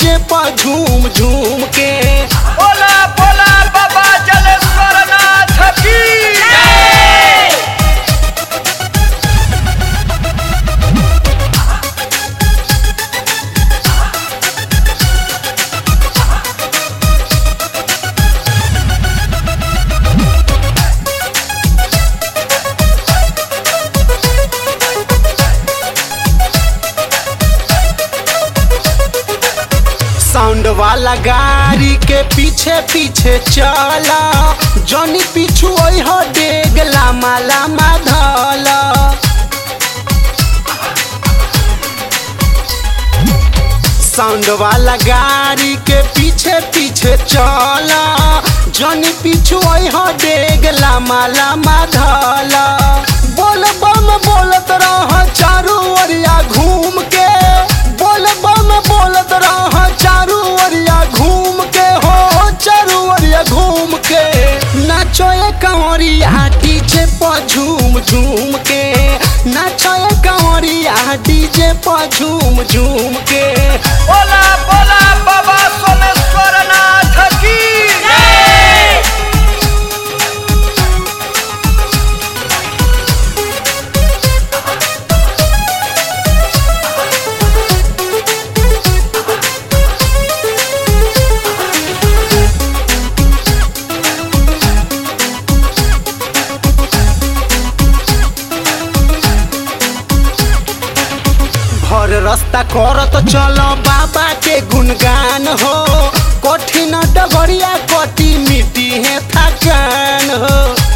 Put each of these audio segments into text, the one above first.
DJ पर झूम झूम के बोला बोला बाबा जलेश्वर नाथ की साउंड वाला गाड़ी के पीछे पीछे चला जनी पीछू हो डेग लामा लामा धला साउंड वाला गाड़ी के पीछे पीछे चला जनी पीछू हो डेग लामा लामा धला बोल बम बोलत रह चारू ओरिया घूम के बोल बम बोलत रह चारू ओरिया घूम के हो चारू ओरिया घूम के नाचो ये कंवरिया डीजे पर झूम झूम के नाचो ये कंवरिया डीजे पर झूम झूम के बोला बोला बाबा सोमेश्वर नाथ की भर रास्ता करत चलो बाबा के गुणगान हो कठिन डगरिया कटी मिट्टी है थकान हो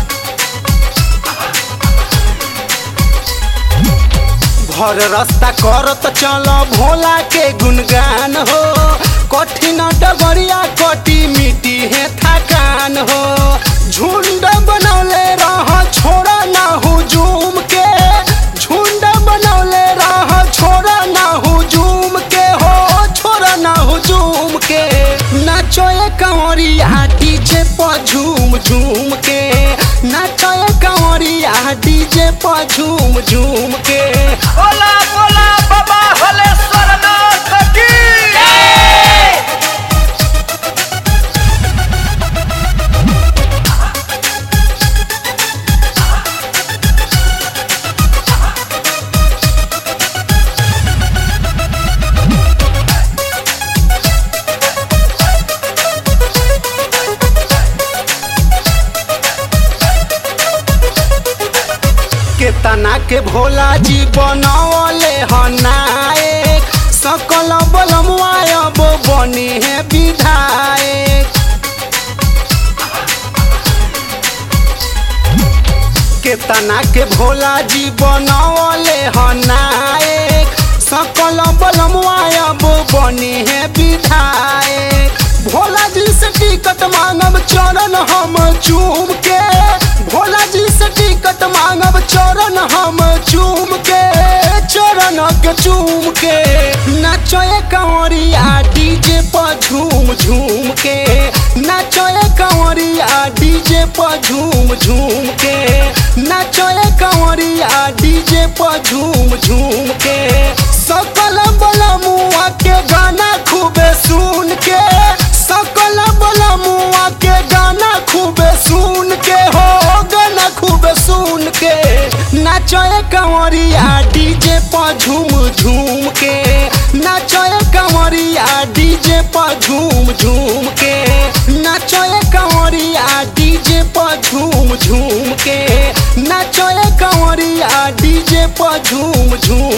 भर रास्ता करत चलो भोला के गुणगान हो कठिन डगरिया कटी मिट्टी है थकान हो झुंड बनौले रह छोड़ा ना हुजूम के झुंड बनौले रह छोड़ा ना हुजूम के हो छोड़ा ना हुजूम के नाचो ये कंवरिया डीजे पर झूम झूम के नाचो ये कंवरिया डीजे पर झूम झूम के बोला बोला बाबा हलेश्वर नाथ की केतना के भोला जी बनौले हनायक सकल बलमुआब बनी है विधायक केतना के भोला जी बनौले हनायक सकल बलमुआब बनी है विधायक भोला जी से टिकट मांगब चरण हम चूम के भोला जी से टिकट मांगब चरण हम चूम के चरण के चूम के नाचो ये कंवरिया डीजे पर झूम झूम के नाचो ये कंवरिया डीजे पर झूम झूम के नाचो ये कंवरिया डीजे पर झूम झूम के सकल बलमुआ के गाना खूबे सुन के सकल बलमुआ के गाना खूबे सुन के हो गाना खूबे सुन के नाचो ये कंवरिया डीजे पर झूम झूम के नाचो ये कंवरिया डीजे पर झूम झूम के नाचो ये कंवरिया डीजे पर झूम झूम के नाचो ये कंवरिया डीजे पर झूम झूम